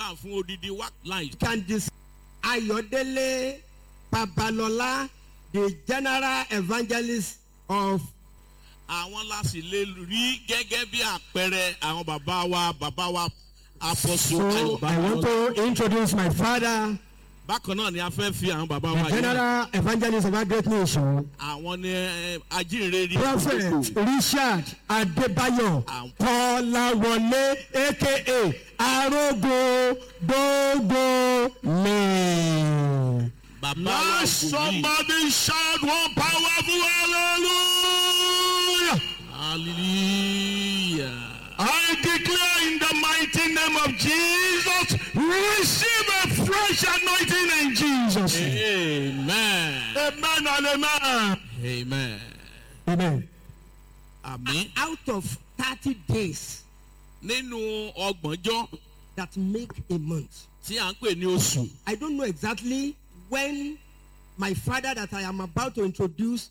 gbàdúrà fún odidi wá láì. can dis Ayodele Babalola, the general evangelist of àwọn la sì lè rí gẹ́gẹ́ bí àpẹẹrẹ àwọn bàbá wa bàbá wa apọ̀sù So ayọ̀bá. I want to introduce my father, bákan náà ni a fẹ́ fi àwọn bàbá wa the yìí. general evangelist of our great nation, àwọn ni ẹ, ajínrere. Prophet Richard Adebayo Àwọn- Kọ́láwọlé aka Arógo Gbogbo lè. bàbá wa wòlíì. shout one powerful hallelujah. hallelujah. I declare in the mighty name of Jesus, receive a fresh anointing in Jesus. name. amen. Amen and amen. amen. Amen. àmín. Out of 30 days nínú ọgbọ̀njọ́ that make a month, tí à ń pè ní oṣù. I don't know exactly when my father that I am about to introduce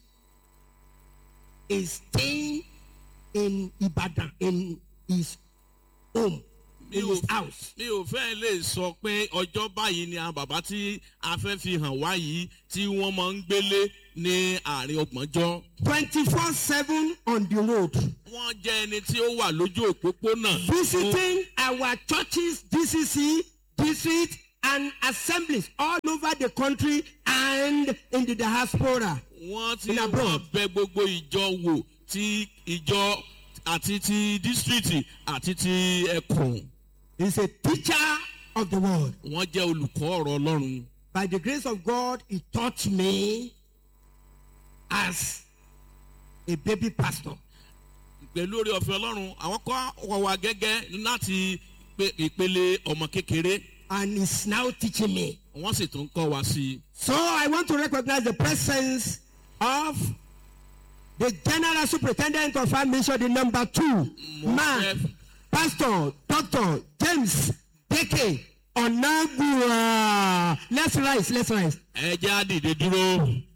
is staying in Ibadan, in his home, in his house. mi ò fẹ́ lè sọ pé ọjọ́ báyìí ni àwọn bàbá tí a fẹ́ fi hàn wá yìí tí wọ́n máa ń gbélé ní àárín ọgbọ̀njọ́. 24 7 on the road. wọ́n jẹ́ ẹni tí ó wà lójú òpópónà. visiting our churches, DCC, district, and assemblies all over the country and in the diaspora. wọ́n ti In wọ́n abroad. bẹ gbogbo ìjọ wò ti ìjọ àti ti dísítírìtì àti ti ẹkùn. He's a teacher of the word. wọ́n jẹ́ olùkọ́ ọ̀rọ̀ ọlọ́run. By the grace of God, he taught me as a baby pastor. pẹ̀lú orí ọ̀fẹ́ ọlọ́run àwọn kọ́ wọ̀ wá gẹ́gẹ́ láti pe- ìpele ọmọ kékeré And he's now teaching me. wọ́n sì tún kọ́ wa sí i. So I want to recognize the presence of the general superintendent of our mission, the number two man, Pastor Dr. James Deke Onagua. Let's rise, let's rise. ẹ jẹ́ á dìde dúró.